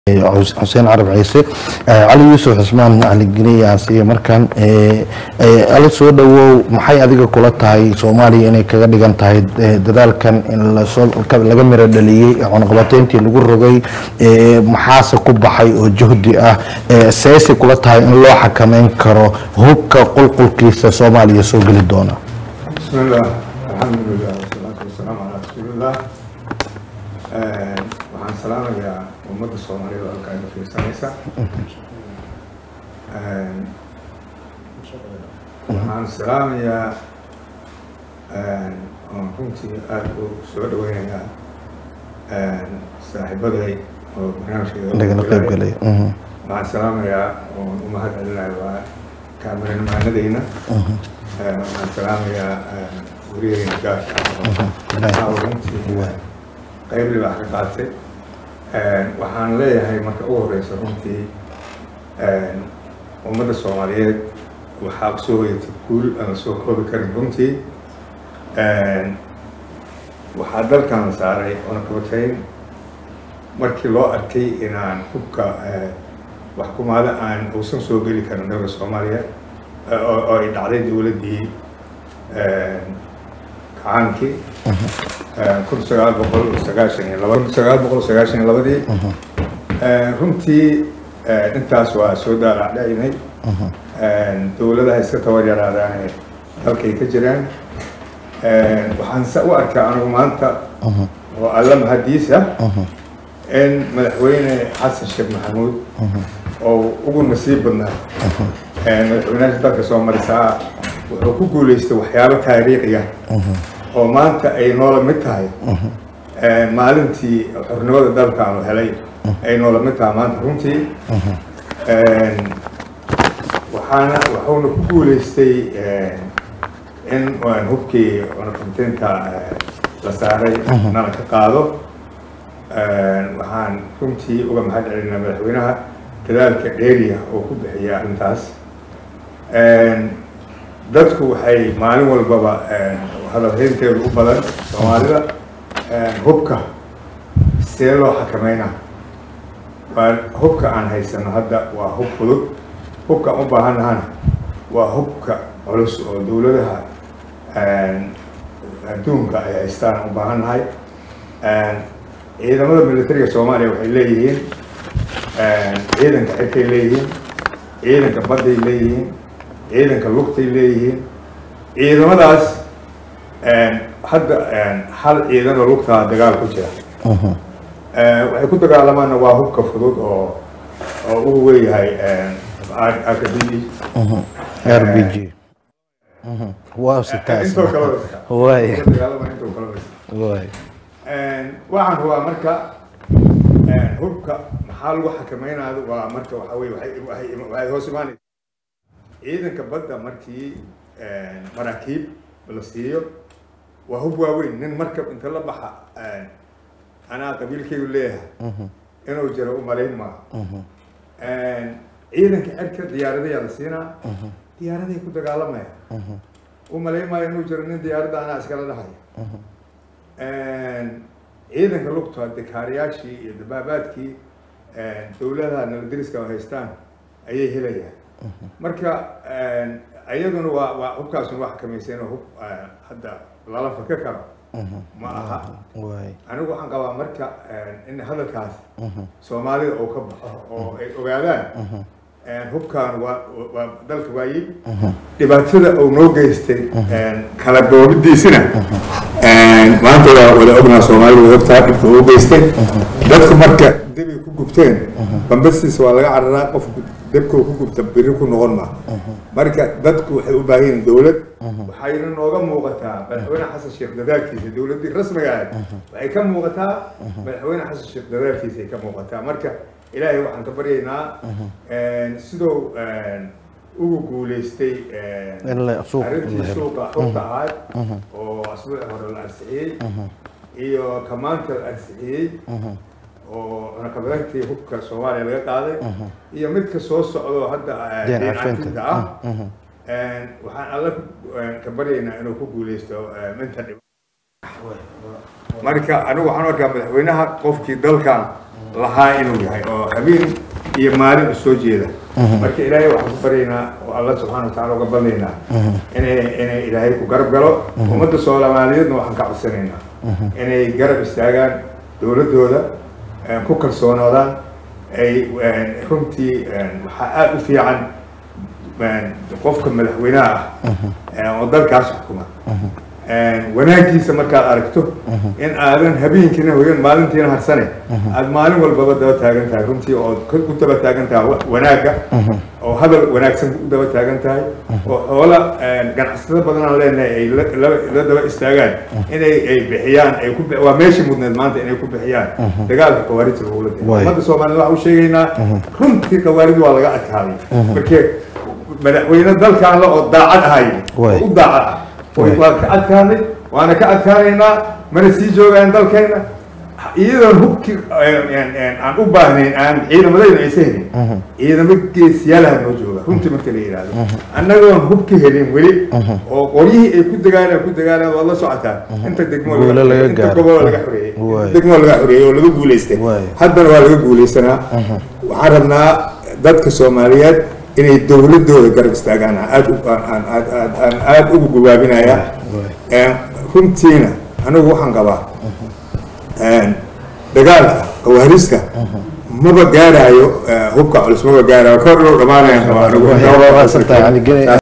xuseen carab ciise cali yuusuf xusmaan caligeni aan siiya markan ala soo dhawow maxay adiga kula tahay soomaaliya inay kaga dhigan tahay dadaalkan in laga miro dhaliyey cunaqabateyntii lagu rogay maxaase ku baxay oo juhdi ah seese kula tahay in loo xakameyn karo hubka qulqulkiisa soomaaliya soo geli doona bismillaah alxamdulilah wasalaatu wasalaamu calaa rasuulillaah waxaan salaamayaa ummadda soomaaliyada halka iga fiirsanaysa waxaan salaamayaa oon runtii aada u soo dhaweynayaa saaxiibaday oo barnaamijkeeda lagala qayb galay waxaan salaamayaa oon u mahad celinayo waa kaamiramanadeyna waxaan salaamayaa wariyaheyna gaarka runtii qayb libaax ka qaatay waxaan leeyahay marka ugu horeysa runtii ummadda soomaaliyeed waxaa soo hoyatay guul aan soo koobi karin runtii waxaa dalkan la saaray cunaqabatayn markii loo arkay inaan hubka waxkumaada aan uusan soo geli karin dowla soomaaliya oo ay dhacday dowladdii kacaankii kun sagaal boqol sagaashan iyo laba kun sagaal boqol sagaashan iyo labadii runtii intaas waa soo daalaacdhaynay dowladaha iska tabar yaraadaane dalkay ka jiraan waxaan sa u arkaa anigu maanta oo alla mahadiisa in madaxweyne xasan sheekh maxamuud oo ugu nasiib badnaa madaxweynaha dalka soo marisaa wuxuu ku guuleystay waxyaabo taariikhiya oo maanta ay noola mid tahay maalintii xornimada dalkaanu helay ay noola mid tahay maanta runtii waxaana wuxuuna ku guuleystay in hubkii cunaqabteynta la saaray nala ka qaado waxaan runtii uga mahad celinaa madaxweynaha dadaalka dheeriya oo ku bixiyay arrintaas dadku waxay maalin walbaba hadalhaynteedu u badan soomaalida hubka see loo xakameynaa waa hubka aan haysano hadda waa hub fudud hubka aan u baahannahana waa hubka culus oo dowladaha adduunka ay haystaan u baahannahay ciidamada militariga soomaaliya waxay leeyihiin ciidanka xirkay leeyihiin ciidanka badday leeyihiin ciidanka lugtay leeyihiin ciidamadaas hadda hal ciidanoo lugtaa dagaal ku jira waxay ku dagaalamaanna waa hubka fudud oo oo uu weeyahay akademi r b g wow sitaas intoo kale waay dagaalama intoo kale waay waxaan rabaa marka hubka maxaa lagu xakameynaayo waa marka waxa weye waxay waxay waxay hoos imaanaysa ciidanka badda markii maraakiib la siiyo waa hub waaweyn nin markab inta la baxa anaa qabiilkaygu leeyahay inuu jiro u malayn maaha ciidanka cerka diyaaradayaa la siinaa diyaaraday ku dagaalamaya u malayn maayo inuu jiro nin diyaaradda anaa iskala dhahaya ciidanka lugta dikaariyaashii iyo dabaabaadkii dowladaha nabadgeliska oo haystaan ayay helayaan marka iyaduna waa waa hubkaasuna waa xakamaysan oo hub hadda lala faka karo ma aha waay anigu waxaan qabaa marka in hadalkaas soomaalida uu ka baxo oo ay ogaadaan hubkan waa waa dalka waayib dhibaatada uu noo geystay kala goobidiisina maanta waa wada ognaa soomaalida way ogtahay dhibka uu geystay dadku marka debay ku gubteen bambastiisa waa laga cararaa qofku debkuu ku gubta biri ku noqon ma marka dadku waxay u baahan yihiin dowlad waxayna nooga muuqataa madaxweyne xasan sheekh dadaalkiisa dowladdii rasmiga ahayd waxay ka muuqataa madaxweyne xasan sheekh dadaalkiisa ay ka muuqataa marka ilaahay waxaan ka baryaynaa sidoo ugu guuleystay in la suuq in la arrintii helo suuqa xogta ahayd oo asbuuci hore la ansixiyey iyo kamaanta la ansixiyey oo cunaqabadeyntii hubka soomaaliya laga qaaday iyo midka soo socdo hadda Deen deen cafinta. cafinta ah waxaan alla ka baryaynaa inuu ku guuleysto inta dhib marka anigu waxaan arkaa madaxweynaha qofkii dalkan lahaa inuu yahay oo habeen iyo maalin u soo jeeda marka ilaahay waxaan ku baryaynaa oo alla subxaana watacaala uga badnaynaa inay inay ilaahay ku garab galo ummadda soomaaliyeedna waxaan ka codsanaynaa inay garab istaagaan dowladdooda ku kalsoonaadaan ay runtii waxaa aada u fiican qofka madaxweynaha ah oo dalkaas xukuma wanaagiisa markaad aragto in aadan habeenkiina hoyan maalintiina harsane aad maalin walbaba daba taagan tahay runtii oo u daba taagan tahay wanaagga oo hadal wanaagsan u daba taagan tahay oo xoola ganacsado badanaan leenahay ay la daba istaagaan inay ay bixiyaan ay ku waa meeshii mudneed maanta inay ku bixiyaan dagaalka khawaarijta lagula diro ummadda soomaaliyed waxaan u sheegaynaa runtii khawaarid waa laga adkaaday markee madaxweyne dalkan la oo daacad ahay oo u daacad ah waan ka adkaanay waana ka adkaanaynaa mana sii joogaan dalkeena iyadoon hubki aan u baahnayn aan ciidamadayna aysa helin ciidamo geesiyaalaha noo jooga runtii marka la yidhaahdo annagoon hubki helin weli oo qoryihii ay ku dagaalaan ku dagaalaan waad la socotaan inta degmo inta gobol laga xoreeyey degmo laga xoreeyey oo laga guulaystay haddana waa laga guulaysanaa waxaan rabnaa dadka soomaaliyeed inay dowladooda garab istaagaan aan aada ugu gawaabinaya runtiina anigu waxaan qabaa dagaalka qawaariska maba gaarayo hubka culus maba gaarayo kor loo dhamaanaya